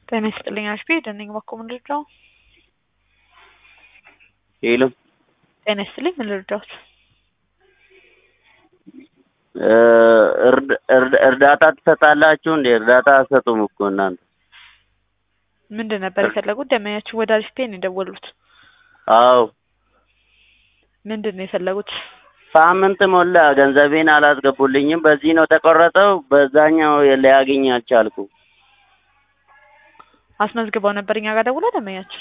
ጤና ይስጥልኝ አሽቤ ደነኝ ባኮ ምን ልርዳው? ሄሎ ጤና ይስጥልኝ ምን ልርዳዎት? እርዳታ ትሰጣላችሁ እንዴ? እርዳታ አትሰጡም እኮ እናንተ። ምንድን ነበር የፈለጉት? ደመኛችን ወደ አሪፍ ፔን የደወሉት አዎ ምንድን ነው የፈለጉት? ሳምንት ሞላ፣ ገንዘቤን አላስገቡልኝም። በዚህ ነው ተቆረጠው፣ በዛኛው ሊያገኝ አልቻልኩ። አስመዝግበው ነበር እኛ ጋር ደውለው ደመኛችን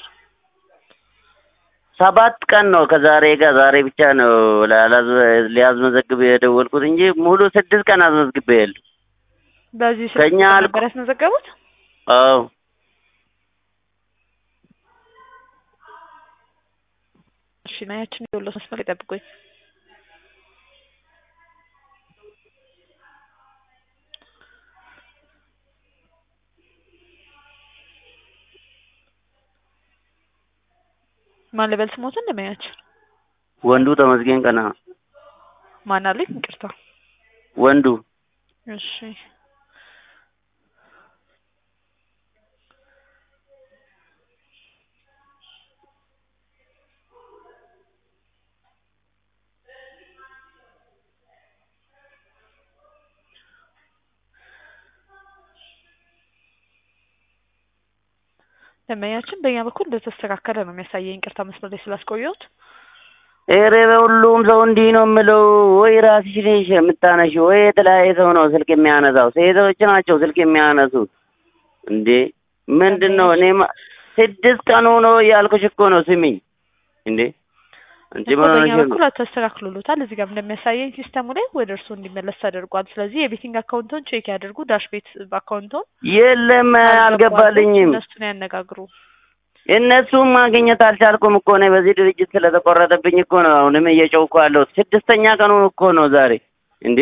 ሰባት ቀን ነው ከዛሬ ጋር ዛሬ ብቻ ነው ሊያስመዘግብ የደወልኩት እንጂ ሙሉ ስድስት ቀን አስመዝግቤ የለ በዚህ ስልክ ከእኛ ቁጥር አልኩ- ነበር ያስመዘገቡት? አዎ እሺ ና ያችን የወሎ መስመር ይጠብቁኝ። ማን ልበል ስሞትን ደመኛችን ወንዱ ተመስገን ቀና ማን አለኝ? ይቅርታ ወንዱ እሺ ደንበኛችን በእኛ በኩል እንደተስተካከለ ነው የሚያሳየኝ። ይቅርታ መስመር ላይ ስላስቆየሁት። ኧረ በሁሉም ሰው እንዲህ ነው የምለው። ወይ ራስሽ ነሽ የምታነሺው ወይ የተለያየ ሰው ነው ስልክ የሚያነሳው። ሴቶች ናቸው ስልክ የሚያነሱት። እንዴ ምንድን ነው? እኔማ ስድስት ቀኑ ነው እያልኩሽ እኮ ነው። ስሚኝ እንዴ እንጂ እኮ ምን በእኛ ሆነሽ ነው? በኩል ተስተካክሎሎታል። እዚህ ጋር እንደሚያሳየኝ ሲስተሙ ላይ ወደ እርስዎ እንዲመለስ ተደርጓል። ስለዚህ የቤቲንግ አካውንቶን ቼክ ያድርጉ። ዳሽ ቤት አካውንቶን የለም አልገባልኝም። እነሱን ያነጋግሩ። እነሱም ማግኘት አልቻልኩም እኮ ነው። በዚህ ድርጅት ስለተቆረጠብኝ እኮ ነው አሁንም እየጨውኩ ያለሁት። ስድስተኛ ቀኑ እኮ ነው ዛሬ። እንዴ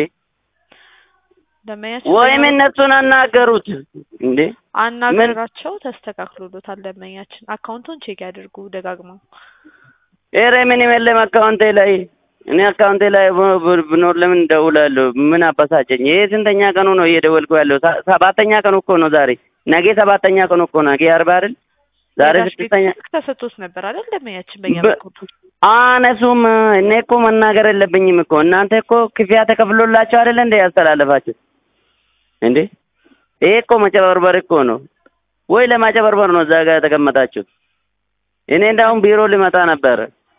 ደንበኛችን ወይም በእኛ እነሱን አናገሩት እንዴ አናገራቸው ተስተካክሎሎታል። ደንበኛችን አካውንቱን ቼክ ያድርጉ ደጋግመው። ኧረ ምንም የለም አካውንቴ ላይ። እኔ አካውንቴ ላይ ብ- ብ- ብኖር ለምን እደውላለሁ? ምን አበሳጨኝ? ይሄ ስንተኛ ቀኑ ነው እየደወልኩ ያለው? ሰ- ሰባተኛ ቀኑ እኮ ነው ዛሬ። ነገ ሰባተኛ ቀኑ እኮ ነገ አርባ አይደል? ዛሬ የዳሽ ቤት ስድስተኛ ስልክ ተሰጥቶት ነበር አይደል? ደንበኛችን በእኛ በ- በኩል አነሱም እኔ እኮ መናገር የለብኝም እኮ እናንተ እኮ ክፍያ ተከፍሎላቸው አይደለ እንደ ያስተላለፋችሁ እንዴ? ይሄ እኮ መጨበርበር እኮ ነው። ወይ ለማጨበርበር ነው እዛ ጋር የተቀመጣችሁት። እኔ እንዳሁን ቢሮ ልመጣ ነበረ።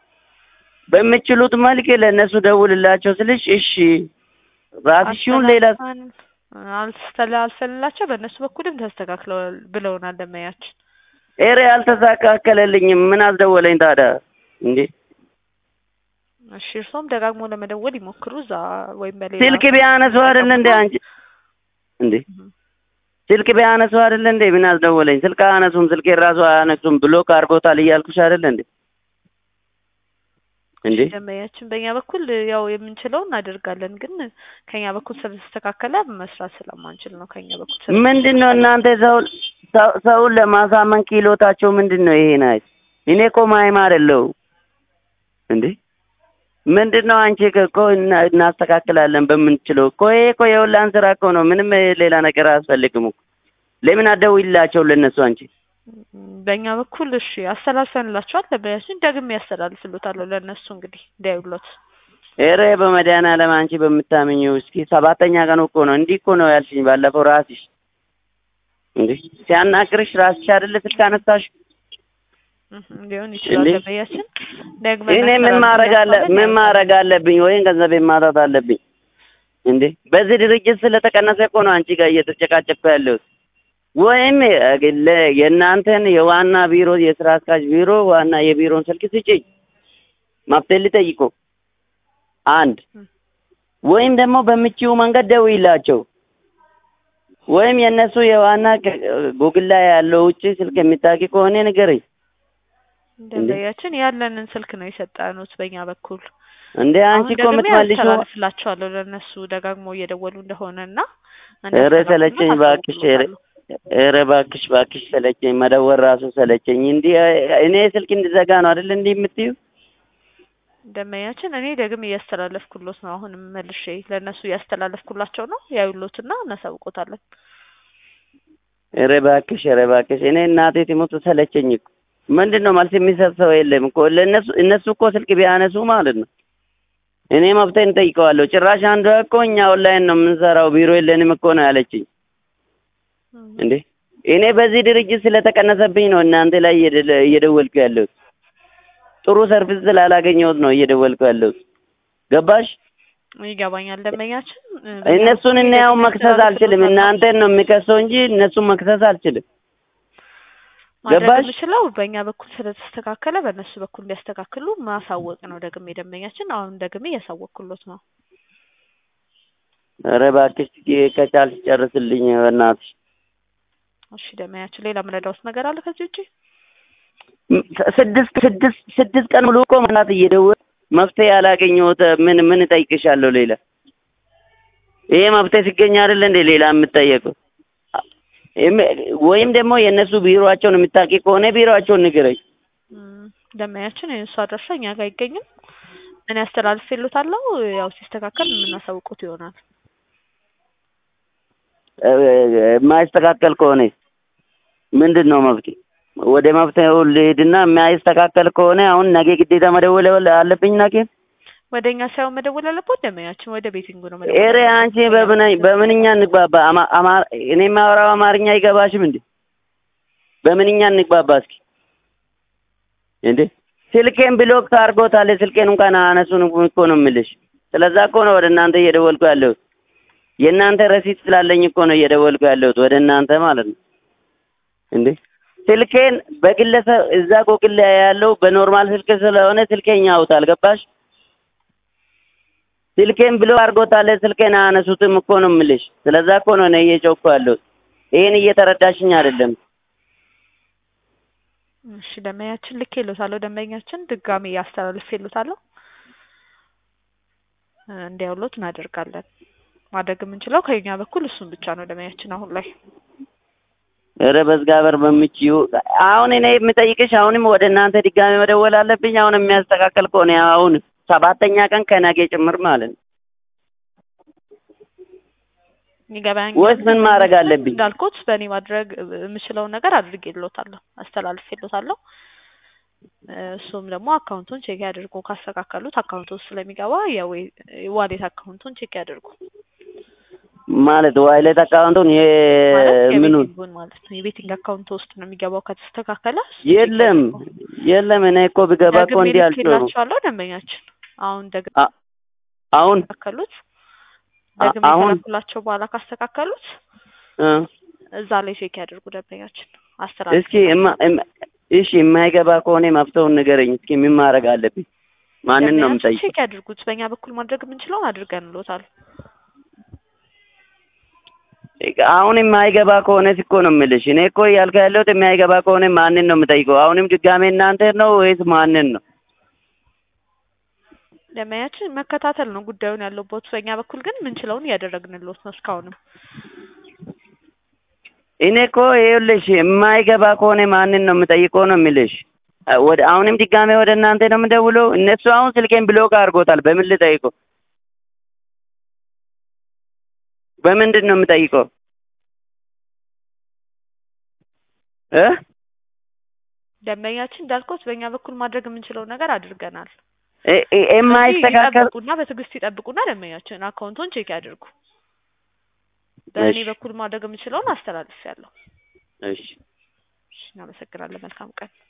በምችሉት መልክ ለእነሱ ደውልላቸው ስልሽ እሺ ራስሽውን ሌላ አልስተላልፈልላቸው በእነሱ በኩልም ተስተካክለዋል ብለውናል ደንበኛችን። ኤሬ አልተሳካከለልኝም። ምን አስደወለኝ ታዲያ እንዴ? እሺ እርሶም ደጋግሞ ለመደወል ይሞክሩ። እዛ ወይም በሌላ ስልክ ቢያነሱ አይደለ እንዴ አንቺ እንዴ ስልክ ቢያነሱ አይደለ እንዴ? ምን አስደወለኝ? ስልክ አያነሱም፣ ስልክ ራሱ አያነሱም፣ ብሎክ አድርጎታል እያልኩሽ አይደለ እንዴ? እንዴ ደንበኛችን በእኛ በኩል ያው የምንችለው እናደርጋለን፣ ግን ከኛ በኩል ስለተስተካከለ መስራት ስለማንችል ነው። ከኛ በኩል ስለ- ምንድን ነው እናንተ ሰው ሰው- ሰውን ለማሳመን ኪሎታቸው ምንድን ነው? ይሄ ናይ እኔ እኮ ማይም አይደለሁ እንዴ ምንድን ነው? አንቺ እኮ እና- እናስተካክላለን በምንችለው እኮ ይሄ እኮ የሁላን ስራ እኮ ነው። ምንም ሌላ ነገር አያስፈልግም እኮ። ለምን አትደውይላቸው ለእነሱ አንቺ? በእኛ በኩል እሺ አስተላልፈንላቸዋል። ደንበኛችን ደግሜ ያስተላልፍሎታለሁ ለእነሱ እንግዲህ እንዲያዩሎት። ኧረ በመድኃኒዓለም አንቺ በምታምኚው እስኪ ሰባተኛ ቀኑ እኮ ነው። እንዲህ እኮ ነው ያልሽኝ ባለፈው ራስሽ እንዴ ሲያናግርሽ ራስሽ አይደለ ስልክ አነሳሽ? እህ፣ ሊሆን ይችላል እንዴ? ደንበኛችን ደግመን እኔ ምን ማድረግ አለ ምን ማድረግ አለብኝ? ወይም ገንዘብ ማጣት አለብኝ እንዴ? በዚህ ድርጅት ስለተቀነሰ እኮ ነው አንቺ ጋር እየተጨቃጨቅኩ ያለሁት። ወይም ለ- የእናንተን የዋና ቢሮ የስራ አስኪያጅ ቢሮ ዋና የቢሮን ስልክ ስጭኝ፣ መፍትሄ ልጠይቆ አንድ ወይም ደግሞ በምችው መንገድ ደውይላቸው። ወይም የእነሱ የዋና ከ- ጉግል ላይ ያለው ውጭ ስልክ የሚታቂ ከሆነ ንገረኝ። ደንበኛችን ያለንን ስልክ ነው የሰጠኑት በእኛ በኩል። እንደ አንቺ እኮ አሁን ደግሜ የምትመልሺው አስተላልፍላቸዋለሁ ለእነሱ ደጋግሞ እየደወሉ እንደሆነ እና ኧረ ሰለቸኝ እባክሽ፣ ኧረ ኧረ እባክሽ እባክሽ ሰለቸኝ፣ መደወል ራሱ ሰለቸኝ። እንዲህ እኔ ስልክ እንዲዘጋ ነው አይደል እንዲህ የምትዩ? ደንበኛችን እኔ ደግሜ እያስተላለፍኩሎት ነው። አሁንም መልሼ ለእነሱ እያስተላለፍኩላቸው ነው። ያዩሎትና እናሳውቆታለን። ኧረ እባክሽ ኧረ እባክሽ እኔ እናቴ ትሞት ሰለቸኝ እኮ ምንድን ነው መልስ የሚሰጥ ሰው የለም እኮ ለእነሱ እነሱ እኮ ስልክ ቢያነሱ ማለት ነው እኔ መብቴን እጠይቀዋለሁ ጭራሽ አንዷ እኮ እኛ ኦንላይን ነው የምንሰራው ቢሮ የለንም እኮ ነው ያለችኝ እንዴ እኔ በዚህ ድርጅት ስለተቀነሰብኝ ነው እናንተ ላይ እየደለ- እየደወልኩ ያለሁት ጥሩ ሰርቪስ ስላላገኘሁት ነው እየደወልኩ ያለሁት ገባሽ ይገባኛል ደንበኛችን እ፣ እነሱን እኔ አሁን መክሰስ አልችልም እናንተን ነው የሚከሰው እንጂ እነሱን መክሰስ አልችልም ማድረግ ገባሽ? የምችለው በእኛ በኩል ስለተስተካከለ በእነሱ በኩል እንዲያስተካክሉ ማሳወቅ ነው። ደግሜ ደንበኛችን አሁን ደግሜ እያሳወቅኩሎት ነው። ኧረ እባክሽ ከቻልሽ ጨርስልኝ በእናትሽ እሺ ደንበኛችን ሌላ ምረዳውት ነገር አለ ከዚህ ውጪ? ስድስት ስድስት ስድስት ቀን ሙሉ እኮ ማለት እየደወል መፍትሄ ያላገኘሁት ምን ምን እጠይቅሻለሁ ሌላ ይሄ መፍትሄ ሲገኝ አይደለ እንደ ሌላ የምጠየቀው እም- ወይም ደግሞ የእነሱ ቢሮአቸውን የምታውቂ ከሆነ ቢሮአቸውን ንገረኝ እም፣ ደንበኛችን የእሱ አድራሻ እኛ ጋር አይገኝም። እኔ አስተላልፌልዎታለሁ። ያው ሲስተካከል የምናሳውቁት ይሆናል። የማይስተካከል ከሆነ ምንድን ነው መፍትሄ? ወደ መፍትሄው ልሂድና የማይስተካከል ከሆነ አሁን ነገ ግዴታ መደወል አለብኝ ነገ? ወደ እኛ ሳይሆን መደወል አለበት ደንበኛችን ወደ ቤቲንጉ ነው መደወል ኧረ ያለበት። አንቺ በምን በምንኛ እንግባባ? አማ- አማ- እኔ የማወራው አማርኛ አይገባሽም እንዴ? በምንኛ እንግባባ እስኪ እንዴ? ስልኬን ብሎክ አድርጎታል። ስልኬን እንኳን አነሱን እኮ ነው የምልሽ። ስለዛ እኮ ነው ወደ እናንተ እየደወልኩ ያለሁት። የእናንተ ረሲት ስላለኝ እኮ ነው እየደወልኩ ያለሁት ወደ እናንተ ማለት ነው። እንዴ ስልኬን በግለሰብ እዛ ጎግል ላይ ያለው በኖርማል ስልክ ስለሆነ ስልኬን ያውታል። ገባሽ? ስልኬን ብሎ አድርጎታል። ስልኬን አያነሱትም እኮ ነው የምልሽ። ስለዛ እኮ ነው እኔ እየጮኩ ያለሁት። ይሄን እየተረዳሽኝ አይደለም። እሺ ደንበኛችን ልኬልዎታለሁ። ደንበኛችን ድጋሜ አስተላልፌልዎታለሁ። እ፣ እንዲያውሎት እናደርጋለን። ማድረግ የምንችለው ከኛ በኩል እሱን ብቻ ነው ደንበኛችን አሁን ላይ ኧረ በዝጋበር በምችዩ አሁን እኔ የምጠይቅሽ አሁንም ወደ እናንተ ድጋሜ መደወል አለብኝ። አሁን የሚያስተካከል ከሆነ አሁን ሰባተኛ ቀን ከነገ ጭምር ማለት ነው ይገባኝ ወይስ ምን ማድረግ አለብኝ? እንዳልኩት በእኔ ማድረግ የምችለውን ነገር አድርጌልዎታለሁ፣ አስተላልፌልዎታለሁ። እ፣ እሱም ደግሞ አካውንቱን ቼክ ያድርጉ። ካስተካከሉት አካውንቱ ውስጥ ስለሚገባ የዌ- የዋሌት አካውንቱን ቼክ ያድርጉ። ማለት ዋይለት አካውንቱን ማለት የምኑን የቤቲንጉን ማለት ነው። የቤቲንግ አካውንት ውስጥ ነው የሚገባው። ከተስተካከለ እሱ ቼክ የለም ያድርጉ። የለም። እኔ እኮ ብገባ እኮ ደግሜ እንዲህ አልጮህም። ልኬላቸዋለሁ ደንበኛችን አሁን ደግሜ አ- አሁን ካስተካከሉት አ- ደግሜ አሁን ከላኩላቸው በኋላ ካስተካከሉት እ እዛ ላይ ቼክ ያድርጉ ደንበኛችን እስኪ አስተላልፍ እማ- እማ- እሺ የማይገባ ከሆነ መፍተውን ንገረኝ እስኪ ምን ማድረግ አለብኝ? ማንን ነው ደንበኛችን የምጠይቀው? ቼክ ያድርጉት። በእኛ በኩል ማድረግ የምንችለውን አድርገንልዎታል። አሁን የማይገባ ከሆነ እኮ ነው የምልሽ። እኔ እኮ እያልኩ ያለሁት የማይገባ ከሆነ ማንን ነው የምጠይቀው? አሁንም ድጋሜ እናንተ ነው ወይስ ማንን ነው? ደንበኛችን መከታተል ነው ጉዳዩን ያለበት። በእኛ በኩል ግን የምንችለውን እያደረግንልዎት ነው እስካሁንም። እኔ እኮ ይኸውልሽ የማይገባ ከሆነ ማንን ነው የምጠይቀው ነው የምልሽ። ወደ አሁንም ድጋሜ ወደ እናንተ ነው የምደውለው። እነሱ አሁን ስልኬን ብሎክ አድርጎታል። በምን ልጠይቀው? በምንድን ነው የምጠይቀው? እ ደንበኛችን እንዳልኩት በእኛ በኩል ማድረግ የምንችለውን ነገር አድርገናል። እ- እ- የማይስተካከል ይጠብቁና በትዕግስት ይጠብቁና ደንበኛችን አካውንቱን ቼክ ያድርጉ። በእኔ እሺ። በኩል ማድረግ የምችለውን አስተላልፌያለሁ። እሺ እሺ፣ እናመሰግናለን። መልካም ቀን